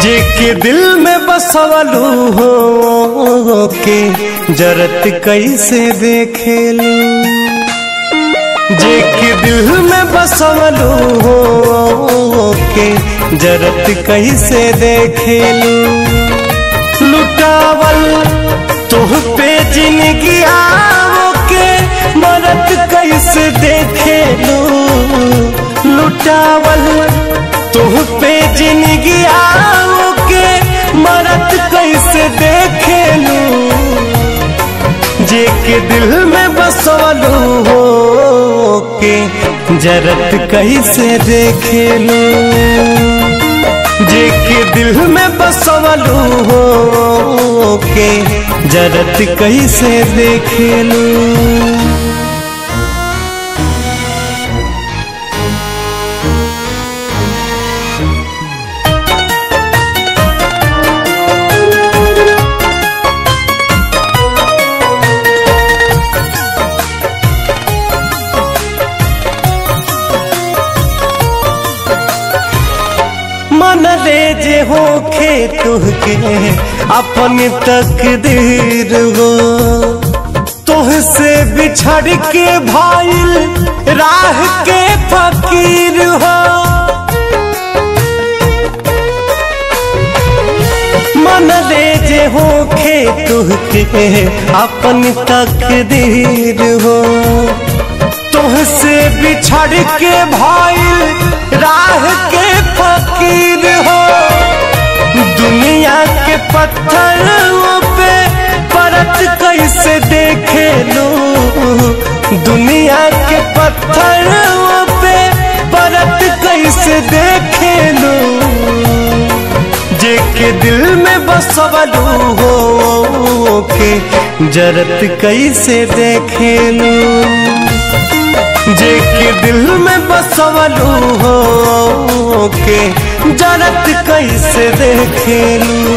जे के दिल में बसवलू हो के जरत कैसे देखेलू जे के दिल में बसवलू हो के जरत कैसे देखेलू लुटावल तुह पे जिंदगी आवो के मरत कैसे देखेलू लुटावल तुह पे जिंदगी आओ के मरत कैसे देखेलू जे के दिल में बसवलू हो के जरत कैसे देखेलू जे के दिल में बसवलू हो के जरत कैसे देखेलू मन ले जे होखे तुहके अपन तकदीर हो तुहसे बिछड़ के भाईल राह के फकीर हो मन ले जे होखे तुहके अपन तकदीर हो तुहसे बिछड़ के भाईल राह के फकीर हो दुनिया के पत्थरों पे परत कैसे देखे लो दुनिया के पत्थरों पे परत कैसे देखे लो जे के दिल में बसवलू हो के जरत कैसे देखे लो जे के दिल में बसवलू हो के जरत कैसे देखेलू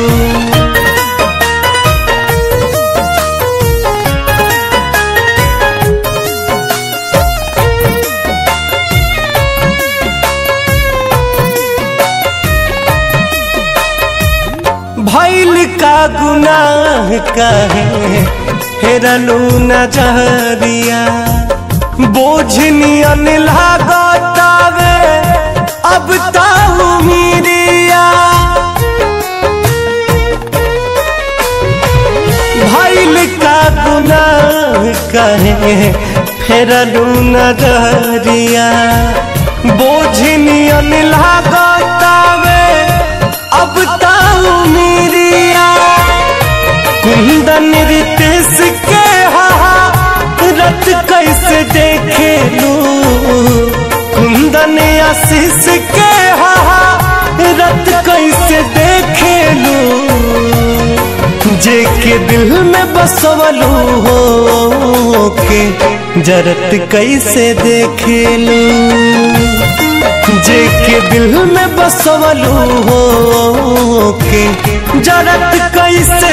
भैल का गुनाह कहे हेरलू नजरिया बोझनियन लागतावे अब ताऊ मीरिया भैल का गुनाह कहे फेरलू नजरिया बोझनियन लागतावे अब ताऊ मीरिया कुंदन रितेश के हा रत कैसे देखे लू कुंदन आशीष के हा रत कैसे देखे लू जे के दिल में बसवलू हो के जरत कैसे देखे लू जे के दिल में बसवलू हो के जरत कैसे